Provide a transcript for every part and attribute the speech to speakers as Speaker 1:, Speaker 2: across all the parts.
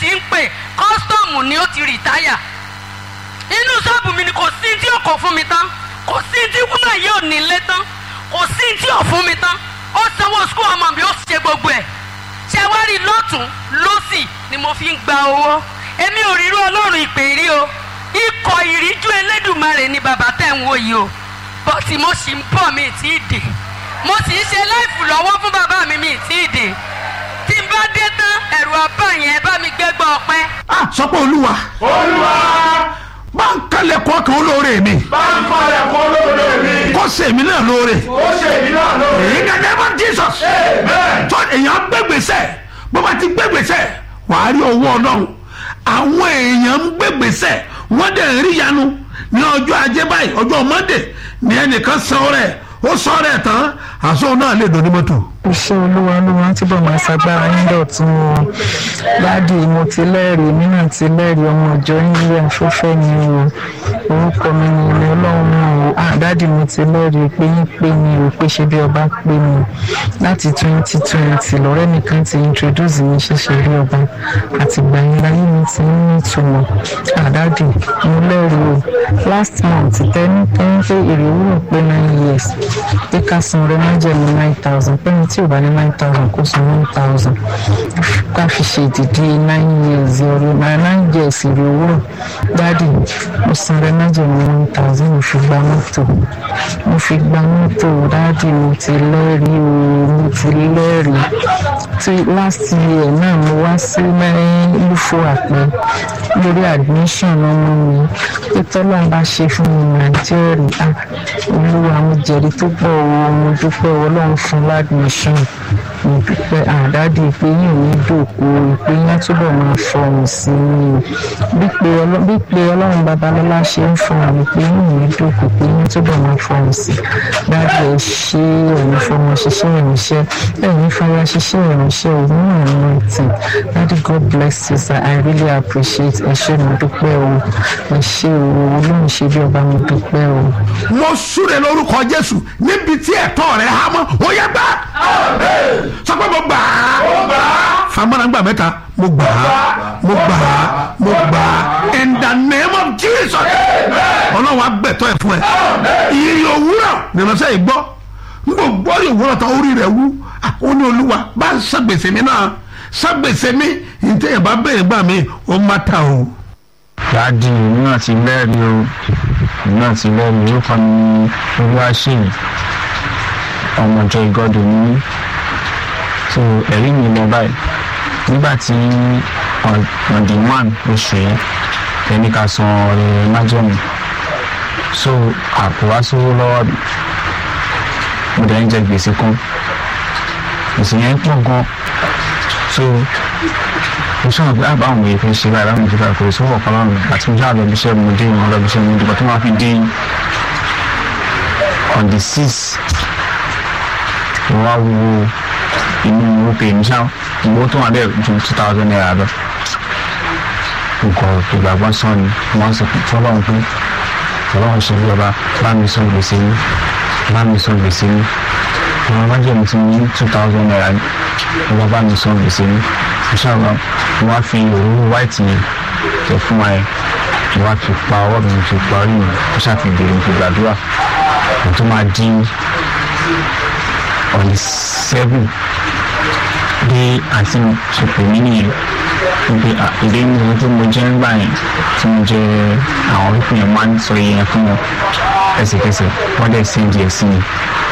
Speaker 1: ti ń pè kọ́sítọ́ọ̀mù ni ó ti rìtáyà inú ṣọ́ọ̀bù mi ni kò sí tí ò kò fún mi tán kò sí tí wúmọ̀ yìí ò nílé tán kò sí tí ò fún mi tán ó sanwó skul ọmọ mi ó ṣe gbogbo ẹ̀ ṣe wá rí lọ́tún lọ́sì ni mo fi ń gba owó èmi ò rírú ọlọ́run ìpè rí o ikọ̀ ìríjú elédùnmarè ni bàbá tẹ̀ ń wò yìí o bọ́tì mo sì ń bọ̀ mi tí ì dé mo sì ń ṣe láìfù lọ́wọ́ fún bàbá mi mi tí ì dé tí n bá dé tán ẹ̀rù ọba yẹn bá mi gbégbá ọpẹ́.
Speaker 2: ah sọ pé olúwa
Speaker 3: olúwa
Speaker 2: bá ń kalẹ̀ kọ́ kan olóore mi
Speaker 3: bá ń falẹ̀ kọ́ lóore mi
Speaker 2: kó sèmi náà lóore
Speaker 3: ó ṣe èmi náà lóore.
Speaker 2: èyí gẹ́gẹ́ bá jesus
Speaker 3: amen.
Speaker 2: tó èèyàn gbégbèsè bó bá ti gbégbèsè wàá rí owó ọlọ́run àwọn èèyàn ń gbégbèsè wọ́n dẹ̀ ń rí yanu ní ọjọ́ ajé báyìí ọjọ́ monday ní ẹnìkan san rẹ̀ ó sọ rẹ̀ tán àṣọ náà lè dùn ní mọ́tò.
Speaker 4: iṣẹ́ olúwa olúwa tí bọ̀ máa ṣagbára yín dọ̀tún o dáàdì mo ti lẹ́rìí èmi náà ti lẹ́rìí ọmọ ìjọ yín yẹn fúnfẹ́ ni o orúkọ mi ni ilé ọlọ́run náà o ah dáàdì mo ti lẹ́rìí pé yín pé mi ò pé ṣe bí ọba pé mi láti twenty twenty lọ́rẹ́ mi kan ti introduce mi ṣẹ̀ṣẹ̀ bí ọba àtìgbà yẹn láyé mi ti ń ní ìtumọ̀ ah dáàdì mo lẹ́rìí o last month tẹ́ni tẹ́ni pé èrè wúrò pé nine years pé ká san rẹ májẹ̀mú nine thousand pẹ́ni tí ò bá ní nine thousand kó san one thousand ká fi ṣe ìdìdí nine years ọ̀rọ̀ náà nine years èrè owó dáàdì mo san rẹ májẹ̀mú one thousand mo fi gba mọ́tò mo fi gba mọ́tò dáàdì mo ti lẹ́rìí o mo ti lẹ́rìí tí last year náà mo wá sí mẹ́rin lúfo àpẹ lórí admission ọmọ mi pé tọ́lọ́n bá ṣe fún mi nàìjíríà olúwa mo jẹ̀rí tó pọ̀ o mo dúpẹ́ ọlọ́run fún ládùmíṣàn mo dúpẹ́ àdáde pé yìí ò ní dòkó pé yín á túbọ̀ máa fọhùn sí i bí pé ọlọ́- bí pé ọlọ́run babalọ́lá ṣe ń fún àwọn pé yìí ò ní dòkó pé yín túbọ̀ máa fọhùn sí i dáàbò ẹ ṣe ẹ̀yin fọmọ ṣiṣẹ́ ìrìnsẹ́ ẹ̀yin fara ṣiṣẹ́ ìrìnsẹ́ òun náà ní ìtì daddy god bless you sir i really appreciate ẹ ṣé mo dúpẹ́ o ẹ ṣé o olóhùn ṣe bí ọba mo dúpẹ́ o.
Speaker 2: mo súre lórúkọ jésù níbi tí ẹ̀tọ́ rẹ̀ há mọ́ ó yẹ gbà sọ pé mo gbà á famara gbà mẹ́ta mo gbà á mo gbà á mo gbà á in the name of jesus ọlọ́run agbẹ̀tọ́ ẹ̀ fún ẹ iye òwúrọ̀ nìránṣẹ́ yìí gbọ́ n kò gbọ́ iye òwúrọ̀ tán orí rẹ̀ wú Ah, ó ní olúwa bá ń sàgbèsè mi náà sàgbèsè mi ìtẹ̀yẹ̀ bá bẹ̀rẹ̀ gbà mí ó má ta o.
Speaker 5: dáàdì èmi náà ti lẹ́rìí o èmi náà ti lẹ́rìí orúkọ mi ní olúwaṣèyí ọmọ ìjọ ìgọ́dọ̀ ní mí so ẹ̀rí mi lọ báyìí nígbà tí on on the one oṣù yẹn ẹni ká san ọ̀rẹ́ májọ̀mù so àpò wá sówó lọ́wọ́ mi mo dẹ̀ ń jẹ gbèsè kan gbèsè yẹn pọ̀ gan so mo sọ̀rọ̀ pé àbá àwọn èèyàn fi ṣe báyìí láwọn ìjọba kò sówó ọ̀kan lọ́rùn àti mo jáde lọ́bi iṣẹ́ mo dé ìmọ̀ lọ́bi iṣẹ́ mo dìbò tó máa fi dé on the six mo wá wo inú owó pè mí ṣá owó tó wà bẹ́ẹ̀ ju two thousand naira lọ nǹkan ìgbàgbọ́ sàn ni wọ́n sọ pé fọlọ́run pé fọlọ́run ṣe bí ọba bá mi sọ gbèsè mi bá mi sọ gbèsè mi àwọn májèmí tí mo ní two thousand naira ni wọ́n bá mi sọ gbèsè mi ìṣàlọ́ wọ́n á fi òróró white yẹn tẹ̀ fún wa yẹn wọ́n á fi pa ọwọ́ mi fi pa orí mi ó ṣàfihàn mi fi gbàdúrà mo tún máa dín on the seven bí àti ṣe pè mí nìyẹn wípé ìdí ní ohun tí mo jẹ́ ń gbà yẹn tí mo jẹ àwọn pípín yẹn máa ń sọ iye yẹn fún wọn ẹsẹ̀kẹsẹ̀ wọ́n dẹ̀ sí díẹ̀ sí mi.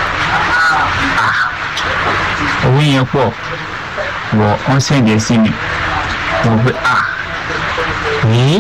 Speaker 5: owó yẹn pọ̀ wọ wọ́n sì díẹ̀ sí mi mo pé à yìí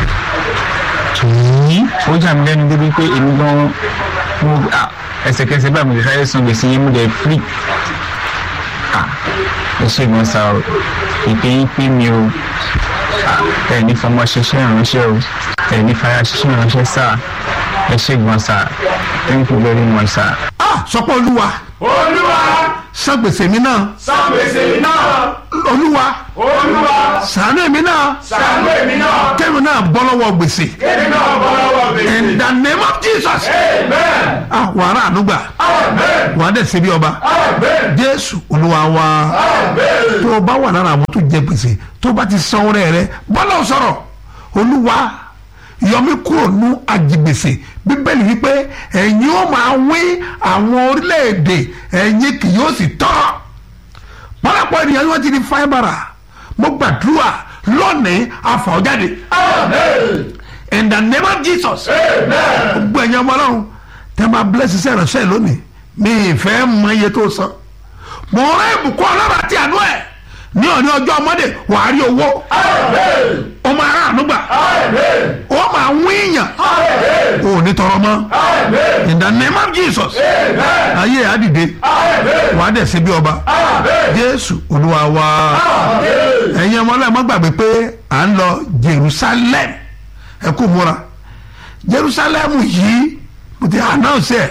Speaker 5: yìí ó jà mí lẹ́nu débi pé èmi gan mo à ẹsẹ̀kẹsẹ̀ báyìí mo lè sáré san gbèsè yẹn mo dẹ̀ free à ẹ ṣe gan sa o ìpè yín pé mi o ẹ ní fọmọ ṣiṣẹ́ ìránṣẹ́ o ẹ ní fara ṣiṣẹ́ ìránṣẹ́ sá ẹ ṣe gan sa thank you very much sir.
Speaker 2: ah sọ pé olúwa
Speaker 3: olúwa
Speaker 2: san gbèsè mi náà
Speaker 3: san gbèsè mi náà
Speaker 2: olúwa
Speaker 3: olúwa
Speaker 2: sànú èmi náà
Speaker 3: Ṣàánú èmi náà.
Speaker 2: kẹ́mi náà bọ́ lọ́wọ́ gbèsè
Speaker 3: Kémi náà bọ́ lọ́wọ́ gbèsè.
Speaker 2: in the name of jesus
Speaker 3: Amen.
Speaker 2: ah wàrà ànúgbà
Speaker 3: Amen.
Speaker 2: wàá dẹ̀ ṣe bí ọba
Speaker 3: Amen.
Speaker 2: jésù olúwa wa
Speaker 3: Amen.
Speaker 2: tó o bá wà lára àwọn tó jẹ gbèsè tó o bá ti san ọrẹ rẹ bọ́lá ò sọ̀rọ̀ olúwa yọmí kúrò ní àjìgbèsè bíbélì wípé ẹ̀yin ó máa wí àwọn orílẹ̀-èdè ẹ̀yin kì yóò sì tọ́ pọ́lápọ̀ ènìyàn ni wọ́n ti di fáibàrà mo gbàdúrà lónìí àfọ̀jáde
Speaker 3: Amen.
Speaker 2: in the name of jesus
Speaker 3: Amen.
Speaker 2: gbogbo ẹ̀yin ọmọ ọlọ́run tẹ́ máa bless iṣẹ́ ìránṣẹ́ lónìí mi ìfẹ́ mọ iye tó san mo rán ìbùkún ọlọ́run àti àánú ẹ̀ ní òní ọjọ́ ọmọdé wàá rí owó
Speaker 3: Amen.
Speaker 2: ó máa rà àánú gbà
Speaker 3: Amen.
Speaker 2: ó máa wí yàn
Speaker 3: Amen.
Speaker 2: ó ní tọrọ mọ́
Speaker 3: Amen.
Speaker 2: in the name of jesus
Speaker 3: Amen.
Speaker 2: ayé ẹ̀ á dìde
Speaker 3: Amen.
Speaker 2: wàá dẹ̀ sí bí ọba
Speaker 3: Amen.
Speaker 2: jésù olúwa wa
Speaker 3: Amen.
Speaker 2: ẹ̀yin ọmọ ọlọ́run má gbàgbé pé à ń lọ jerusalem ẹ kú múra jerusalem yìí mo ti announce ẹ̀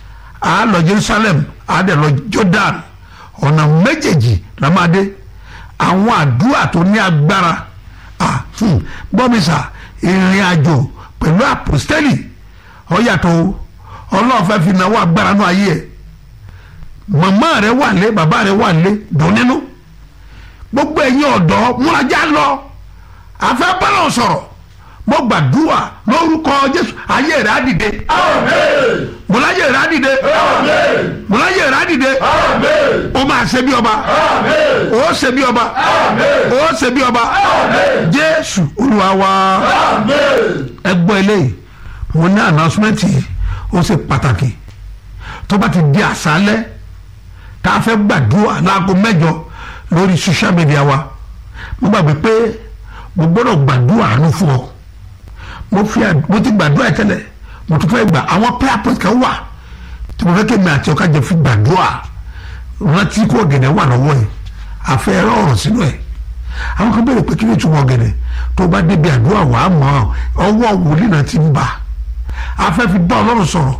Speaker 2: à ń lọ jerusalem à dẹ̀ lọ jordan ọ̀nà méjèèjì la máa dé àwọn àdúrà tó ní agbára ah, hmm, gbọ́mísà ìrìn àjò pẹ̀lú àpòstẹ́lì ó yàtọ̀ o ọlọ́run fẹ́ fi náwó agbára náà ayé ẹ̀ màmá rẹ wà lé bàbá rẹ wà lé dùn nínú gbogbo ẹ̀yin ọ̀dọ́ múrajá lọ afẹ́ bọ́lọ̀ sọ̀rọ̀ mo gbàdúrà lórúkọ jésù ayé rẹ̀ á dìde
Speaker 3: Amen.
Speaker 2: mọláyé rẹ̀ á dìde
Speaker 3: Amen.
Speaker 2: mọláyé rẹ̀ á dìde
Speaker 3: Amen.
Speaker 2: ó máa ṣe bí ọba
Speaker 3: Amen.
Speaker 2: ó ṣe bí ọba
Speaker 3: Amen.
Speaker 2: ó ṣe bí ọba jésù olúwa wa
Speaker 3: Amen.
Speaker 2: ẹ gbọ́ eléyìí mo ní announcement yìí ó ṣe pàtàkì tó bá ti di àṣálẹ́ tá a fẹ́ gbàdúrà láago mẹ́jọ lórí social media wa mo gbàgbé pé mo gbọ́dọ̀ gbàdúrà àánú fún ọ mo fi à- mo ti gbàdúrà ẹ tẹ́lẹ̀ mo tún fẹ́ gbà àwọn prayer point kan wà tí mo fẹ́ kí mi àti ọkà jẹ fi gbàdúrà rántí kó ọ̀gẹ̀dẹ̀ wà lọ́wọ́ yìí àfẹ́ ẹ̀rọ ọ̀rọ̀ sínú ẹ̀ àwọn kan béèrè pé kí ló tún wọ ọ̀gẹ̀dẹ̀ tó bá débi àdúrà wàá mọ̀ ọwọ́ wòlíì náà ti ń bà afẹ́ fi bá ọlọ́run sọ̀rọ̀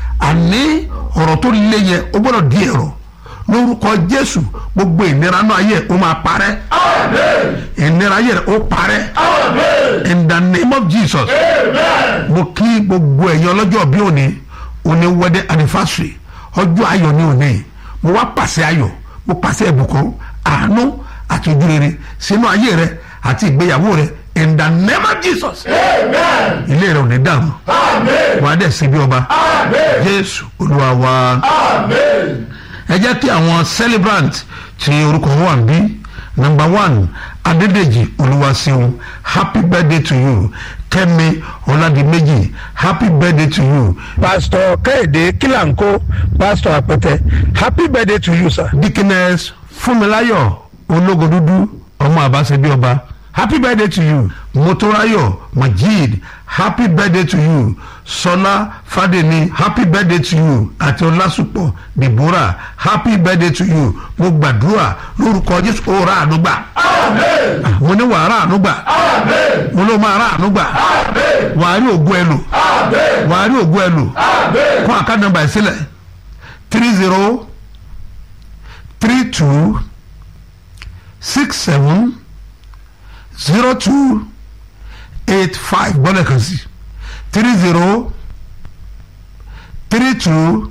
Speaker 2: àní ọ̀rọ̀ tó lé yẹn ó gbọ́dọ̀ di ẹ̀rọ lórúkọ jésù gbogbo ìnira náà ayé ó máa parẹ́
Speaker 3: Amen.
Speaker 2: ìnira ayé rẹ̀ ó parẹ́
Speaker 3: Amen.
Speaker 2: in the name of jesus
Speaker 3: Amen.
Speaker 2: mo kí gbogbo ẹ̀yin ọlọ́jọ́ bí òní òní wedding anniversary ọjọ́ ayọ̀ ní òní mo wá pàṣẹ ayọ̀ mo pàṣẹ ìbùkún àánú àti ojúrere sínú ayé rẹ àti ìgbéyàwó rẹ in the name of jesus
Speaker 3: Amen.
Speaker 2: ilé rẹ ò ní dàrú
Speaker 3: Amen.
Speaker 2: wà á dẹ̀ sí bí ọba
Speaker 3: Amen.
Speaker 2: jésù olúwa wa
Speaker 3: Amen.
Speaker 2: ẹ jẹ́ kí àwọn celebrant tí orúkọ wọn wà ń bí number one adédèjì olúwaṣeun happy birthday to you kẹ́mi ọládìméjì happy birthday to you
Speaker 6: pastor kẹ́hìndé kílàńkó pastor àpẹtẹ happy birthday to you sir.
Speaker 2: dikines fúnmiláyọ̀ ológodúdú ọmọ àbáṣebí ọba happy birthday to you motorayo majid happy birthday to you sọlá fàdéni happy birthday to you àti ọlásùpọ̀ deborah happy birthday to you mo gbàdúrà lórúkọ jésù ó ra àánú gbà
Speaker 3: Amen.
Speaker 2: mo ní wàá ra àánú gbà
Speaker 3: Amen.
Speaker 2: mo ló máa ra àánú gbà
Speaker 3: Amen.
Speaker 2: wàá rí ògùn ẹ lò
Speaker 3: Amen.
Speaker 2: wàá rí ògùn ẹ lò
Speaker 3: Amen.
Speaker 2: kó àká nọ́mbà ẹ sílẹ̀ three zero three two six seven zero two eight five gbọ́dọ̀ kan sí three zero three two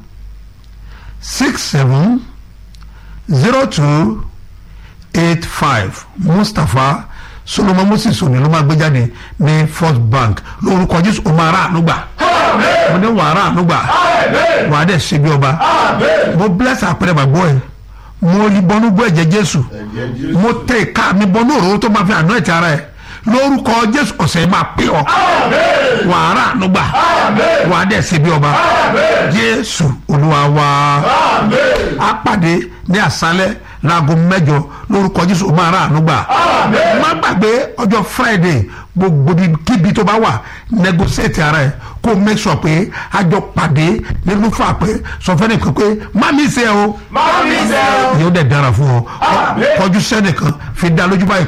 Speaker 2: six seven zero two eight five mustapha solomon moses òní ló máa gbé jáde ní first bank lórúkọ jésù ó máa rà àánú gbà mo ní wàá rà àánú gbà
Speaker 3: Amen.
Speaker 2: wàá dẹ̀ ṣe bí ọba
Speaker 3: Amen.
Speaker 2: mo bless àpẹẹrẹ gbàgbọ́ ẹ mo rí bọnú bọ́ ẹ̀jẹ̀ jésù mo tẹ ìka mi bọnú òróró tó máa fi àná ẹ̀tì ara ẹ lórúkọ jésù ọ̀sẹ̀ yìí máa pè ọ́
Speaker 3: Amen.
Speaker 2: wàá rà àánú gbà
Speaker 3: Amen.
Speaker 2: wàá dẹ̀ ṣe bí ọba
Speaker 3: Amen.
Speaker 2: jésù olúwa wa
Speaker 3: Amen.
Speaker 2: á pàdé ní àṣálẹ́ láago mẹ́jọ lórúkọ jésù ó máa rà àánú gbà
Speaker 3: Amen.
Speaker 2: má gbàgbé ọjọ́ friday gbogbo kíbi tó bá wà negotiate ara ẹ kó o make sure pé a jọ pàdé nínú fà pé sọ fẹ́ni kan pé má mi ṣe o
Speaker 3: Má mi ṣe o.
Speaker 2: yóò dẹ̀ dára fún ọ
Speaker 3: Àmín.
Speaker 2: kọjú sẹ́nìkan fi dá lójú báyìí